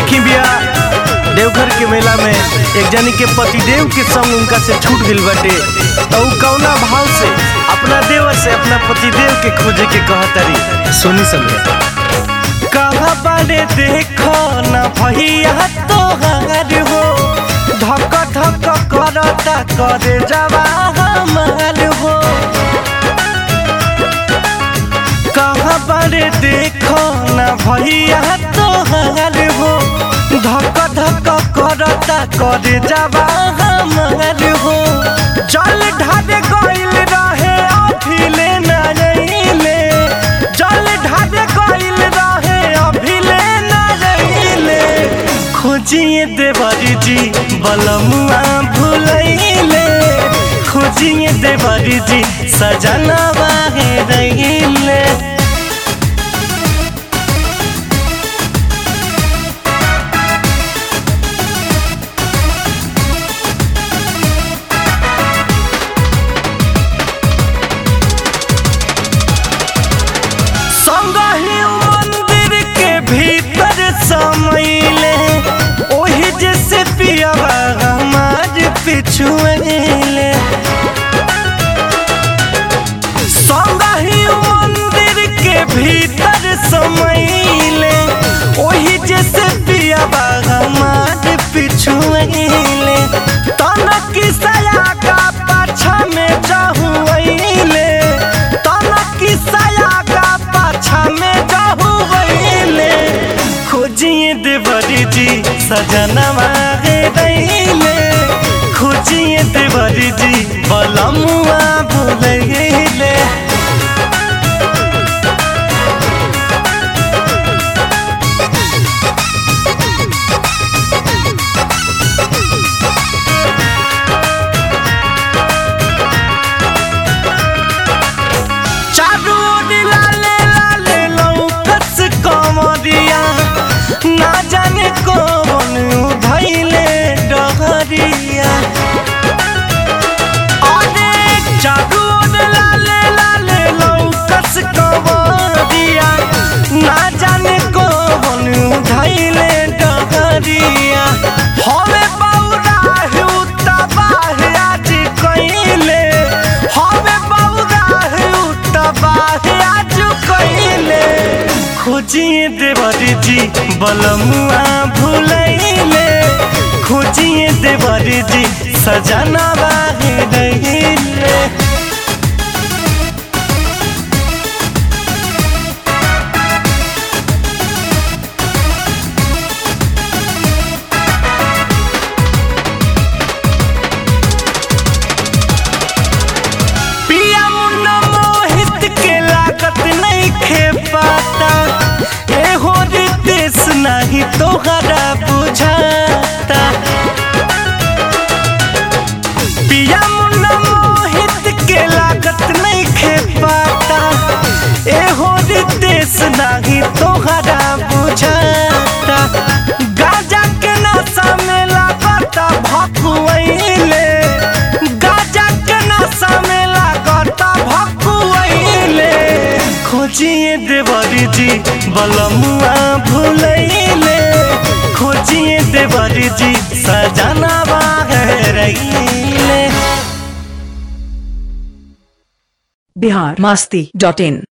देखी बिया देवघर के मेला में एक जनी के पतिदेव के संग उनका से छूट गइल बाटे तो उ कौना भाव से अपना देवर से अपना पतिदेव के खोजे के कहतरी सुनी समझे कहा बारे देखो ना भैया तोहार हो धक धक करता करे जवा हमार हो कहाँ बारे देखो ना भैया तोहार हो धक धक करता करे जवा हमार हो जल ढारे गइल रहे अभिले ना रहिले जल ढारे गइल रहे अभिले ना रहिले खोजिए देवरी जी बलमुआ भुलैले खोजिए देवरी जी सजनवा है रहिले संगहि मंदिर के भीतर समैले ओही जैसे पियावा हमार पिछुएले संगहि मंदिर के भीतर समैले ओही जैसे पियावा हमार पिछुएले तनक सया का पाछा में जाहुएले तनक सया का पाछा में जाहुएले खोजिए देवरी जी सजनवा गे दैले खोजिए देवरी जी बलमुआ भुलैले चारू ओर लाले लाले लौकस कमरिया ना जाने कौन उधैले डहरिया अरे चारू ओर लाले लाले लौकस कमरिया ना जाने कौन उधैले डहरिया हवे बौरा हुता बाहे आज कइले हवे बौरा हुता बाहे आज कइले खोजिए देवरी जी बलमुआ भुलैले खोजिए देवरी जी सजना बाहे रहिले पिया मुन्ना मोहित के लागत नहीं खे पाता एहो रितेश नहीं तोहरा बुझाता पिया मुन्ना मोहित के लागत नहीं खे पाता एहो रितेश नहीं तोहरा बुझाता गाजा के नशा में लागता भकुआइले गाजा के नशा में लागता भकुआइले खोजिए देवरी जी बलमुआ भुलैले खोजिए देवरी जी सजना रहिले बिहार मस्ती डॉट इन